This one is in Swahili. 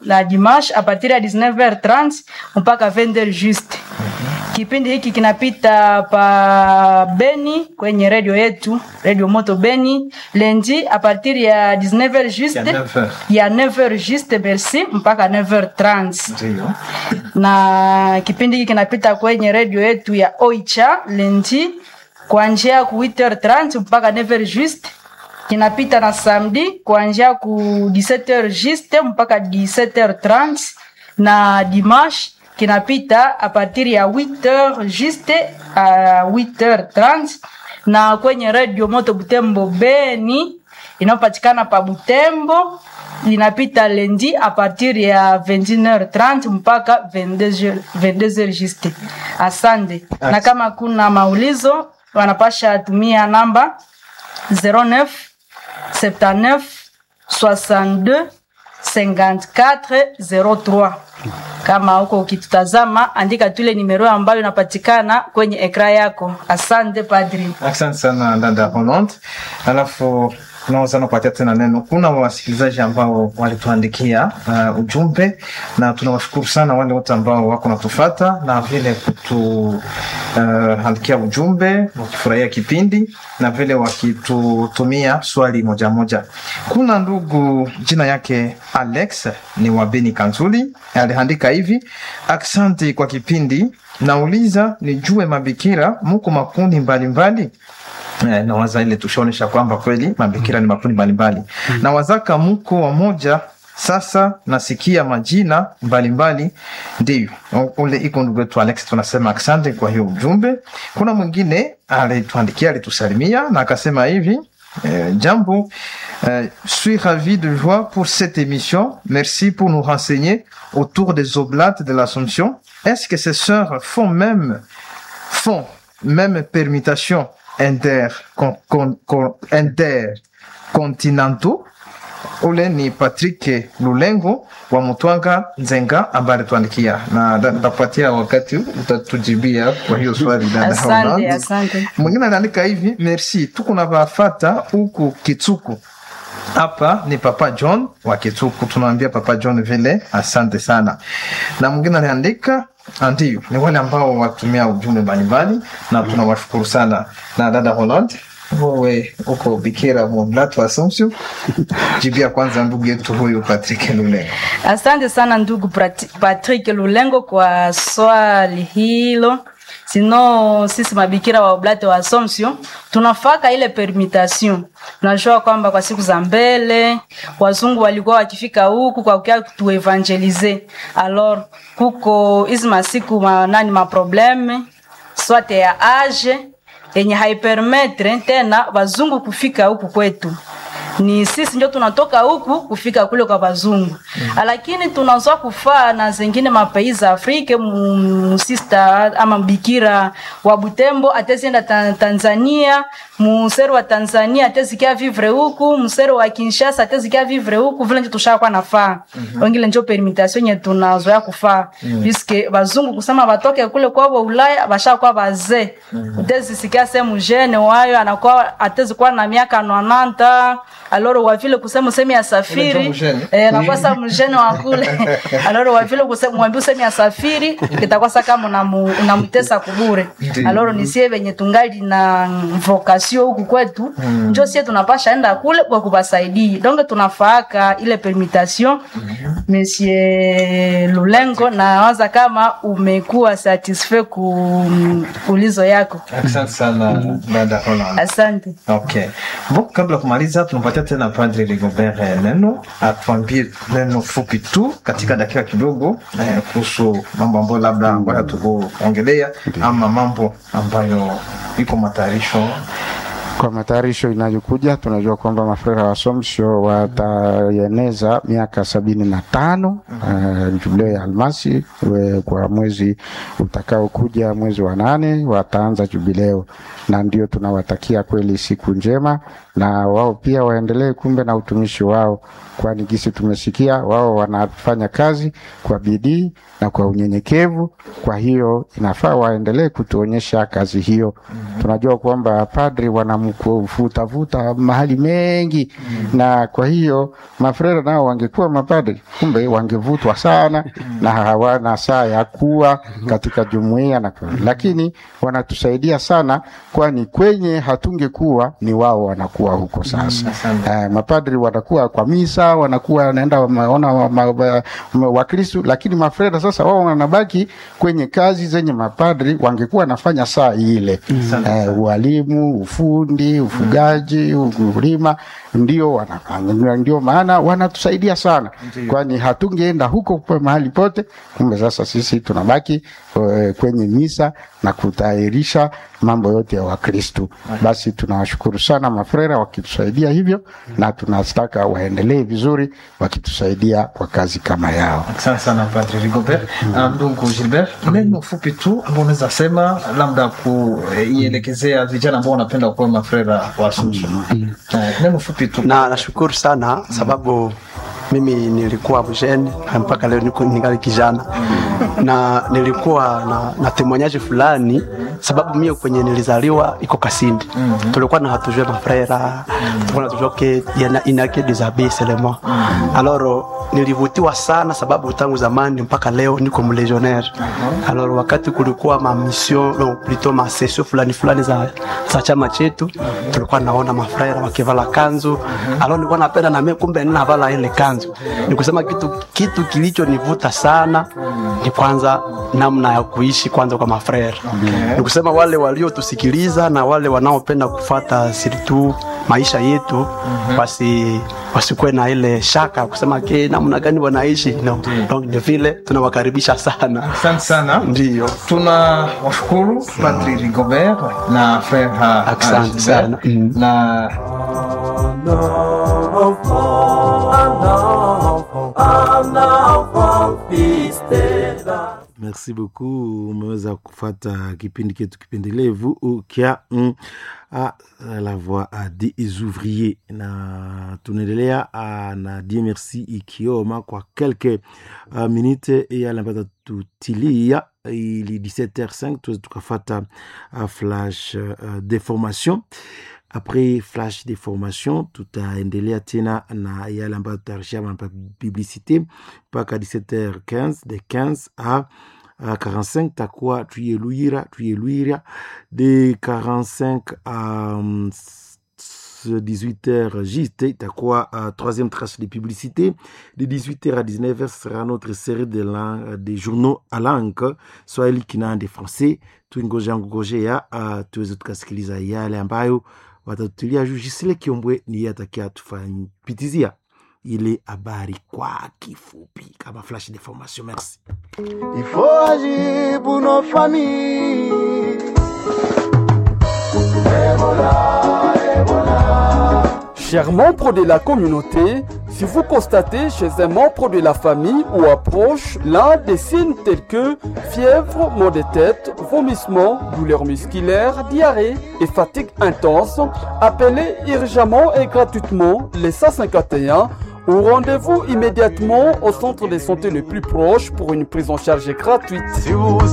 la dimanche a partir ya 19h30 mpaka 20h juste. Kipindi hiki kinapita pa Beni kwenye redio yetu, redio Moto Beni, lendi a partir ya 19h juste Ya 9h. ya 9h juste merci mpaka 9h30 Ndio. na kipindi hiki kinapita kwenye redio yetu ya Oicha lendi kuanzia ku 8h30 mpaka 9h juste. Kinapita na samedi kuanzia ku 17h juste mpaka 17h30 na dimanche kinapita a partir ya 8h juste a 8h30 na kwenye redio Moto Butembo Beni inayopatikana pa Butembo linapita lendi a partir ya 21h30 mpaka 22h 22h juste. Asante. Na kama kuna maulizo wanapasha tumia namba 09 79 62 54 03. Kama huko ukitutazama, andika tule nimero ambayo inapatikana kwenye ekra yako. Asante padri. Asante sana dada Roland. Alafu tunaweza nakupatia tena neno. Kuna wasikilizaji ambao walituandikia uh, ujumbe na tunawashukuru sana wale wote ambao wako natufata na vile kutu uh, andikia ujumbe wakifurahia kipindi na vile wakitutumia swali moja moja. Kuna ndugu jina yake Alex ni wa Beni Kanzuli aliandika hivi: asante kwa kipindi, nauliza nijue mabikira muko makundi mbalimbali Eh, nawaza ile tushaonesha kwamba kweli mabikira ni makundi mbalimbali na wazaka mko wamoja sasa nasikia majina mbalimbali ndio ule iko ndugu wetu alex tunasema asante kwa hiyo ujumbe kuna mwingine alituandikia alitusalimia na akasema hivi Euh, Jambo, euh, suis ravi de joie pour cette émission. Merci pour nous renseigner autour des oblates de l'Assomption. Est-ce que ces sœurs font même, font même permutation inter, con, con, con, intercontinentaux? Ule ni Patrick Lulengo wa Mutwanga Nzenga ambaye alituandikia na nda- ndakupatia wakati utatujibia kwa hiyo swali dada Asante, Holland. asante. Mwingine anaandika hivi, merci, tuko na bafata huku Kitsuku. Hapa ni Papa John wa Kitsuku, tunaambia Papa John vile asante sana. Na mwingine anaandika ndio, ni wale ambao watumia ujumbe mbalimbali na tunawashukuru sana. Na dada Holland, wewe uko bikira Mumlatu Assumption, jibia kwanza ndugu yetu huyu Patrick Lulengo. Asante sana ndugu Prati- Patrick Lulengo kwa swali hilo. Sino sisi mabikira wa Oblate wa Assumption tunafaka ile permutation. Tunajua kwamba kwa siku za mbele wazungu walikuwa wakifika huku kwa kukia tuevangelize. Alors kuko hizi masiku ma, nani ma probleme swate ya age yenye haipermetre tena wazungu kufika huku kwetu ni sisi ndio tunatoka huku kufika kule kwa wazungu mm. lakini tunazoa kufaa na zengine mapais za Afrika musista ama bikira wa Butembo atezienda ta Tanzania musero wa Tanzania atezikia vivre huku musero wa Kinshasa atezikia vivre huku vile ndio tushakuwa nafaa mm-hmm. wengine ndio permutation yenye tunazoea kufaa mm. puisque wazungu kusema watoke kule kwao Ulaya bashakuwa bazee mm-hmm. utezisikia sehemu jene wayo anakuwa atezikuwa na miaka 90 aloro wavile kusema usemi ya safiri Ule mjene. eh, nakwasa mjene wa kule aloro wavile kusema mwambie usemi ya safiri kitakwasa kama unamu- unamtesa kubure Ndiyo. aloro nisie venye tungali na vocation huku kwetu njo sie tunapasha enda kule kwa kubasaidii donc tunafaaka ile permutation monsieur Lulengo na waza kama umekuwa satisfait ku ulizo yako Asante sana dada Holland. asante Okay. Bon, kabla ya kumaliza tunampatia tena Padre Rigobert eh, neno atuambie neno fupi tu katika dakika kidogo eh, kuhusu mambo ambayo labda ambayo hatukuongelea ama mambo ambayo iko matayarisho Kwa matayarisho inayokuja, tunajua kwamba mafrera wa Assumption wataeneza miaka sabini na tano uh, jubileo ya almasi we, kwa mwezi utakaokuja mwezi wa nane wataanza jubileo, na ndio tunawatakia kweli siku njema, na wao pia waendelee kumbe na utumishi wao, kwani gisi tumesikia wao wanafanya kazi kwa bidii na kwa unyenyekevu. Kwa hiyo inafaa waendelee kutuonyesha kazi hiyo. Tunajua kwamba padri wanam kuvutavuta mahali mengi na kwa hiyo mafrera nao wangekuwa mapadri kumbe wangevutwa sana na hawana saa ya kuwa katika jumuiya na kwa- lakini wanatusaidia sana kwani kwenye hatungekuwa ni wao wanakuwa huko sasa eh, mapadri wanakuwa kwa misa wanakuwa wanaenda wameona wa- ma- wa- ma- wakristu lakini mafreda sasa wao wanabaki kwenye kazi zenye mapadri wangekuwa wanafanya saa ile eh, ualimu ufundi ufugaji ukulima ndio wanafanya ndio maana wanatusaidia sana kwani hatungeenda huko kwa mahali pote kumbe sasa sisi tunabaki eh, kwenye misa na kutayarisha mambo yote ya wakristu basi tunawashukuru sana mafrera wakitusaidia hivyo na tunataka waendelee vizuri wakitusaidia kwa kazi kama yao Asante sana Padre Rigobert. Ah, Ndugu Gilbert, neno fupi tu ambao unaweza sema labda kuielekezea vijana ambao wanapenda kuwa mafrera wa Assumption. Eh, Neno fupi tu. na nashukuru sana sababu mimi nilikuwa mjeni na mpaka leo niko ningali kijana na nilikuwa na, na temoignage fulani sababu mie kwenye nilizaliwa iko Kasindi tulikuwa na hatujue mafrera tulikuwa natujua ke yana inake desabe seulement alors nilivutiwa sana sababu tangu zamani mpaka leo niko mlegionnaire alors wakati kulikuwa ma mission non plutôt ma session fulani fulani za, za chama chetu tulikuwa naona mafrera wakivala kanzu alors nilikuwa napenda na mimi kumbe ninavala ile kanzu ni kusema kitu kitu kilichonivuta sana ni kwanza namna ya kuishi kwanza kwa mafrera ni kusema wale waliotusikiliza na wale wanaopenda kufata siritu maisha yetu wasi wasikuwe na ile shaka kusema ke namna gani wanaishi no. Donc ni vile tunawakaribisha sana Asante sana. ndio Tuna washukuru Padre Rigobert na Frere ha- Asante Gilbert. sana. Mm. na Merci beaucoup. Umeweza kufata kipindi chetu kipendelevu kya mm, a, la voix a des ouvriers, na tunaendelea ah, na die merci ikioma kwa quelques uh, minute yale ambayo tutilia ili 17h05 tuweze tukafata uh, flash uh, d'information après flash de formation tutaendelea tena na yale ambayo tutarishia ma publicité mpaka 17h15 de 15 à à 45 takuwa tuyeluira tuyeluira de 45 à um, 18h juste itakuwa uh, troisième tranche de publicité de 18h à 19h sera notre série de, lang- de journaux à langue swahili kinande français tuingoja ngojea uh, tuweze tukasikiliza yale ambayo watatutulia juu Gisile Kiombwe ni yeye atakia tufanyipitizia ile habari kwa kifupi kama flash de formation merci Il faut agir pour nos familles. Chers membres de la communauté, si vous constatez chez un membre de la famille ou approche l'un des signes tels que fièvre, maux de tête, vomissements, douleurs musculaires, diarrhée et fatigue intense, appelez urgemment et gratuitement les 151 ou rendez-vous immédiatement au centre de santé le plus proche pour une prise en charge gratuite. Si vous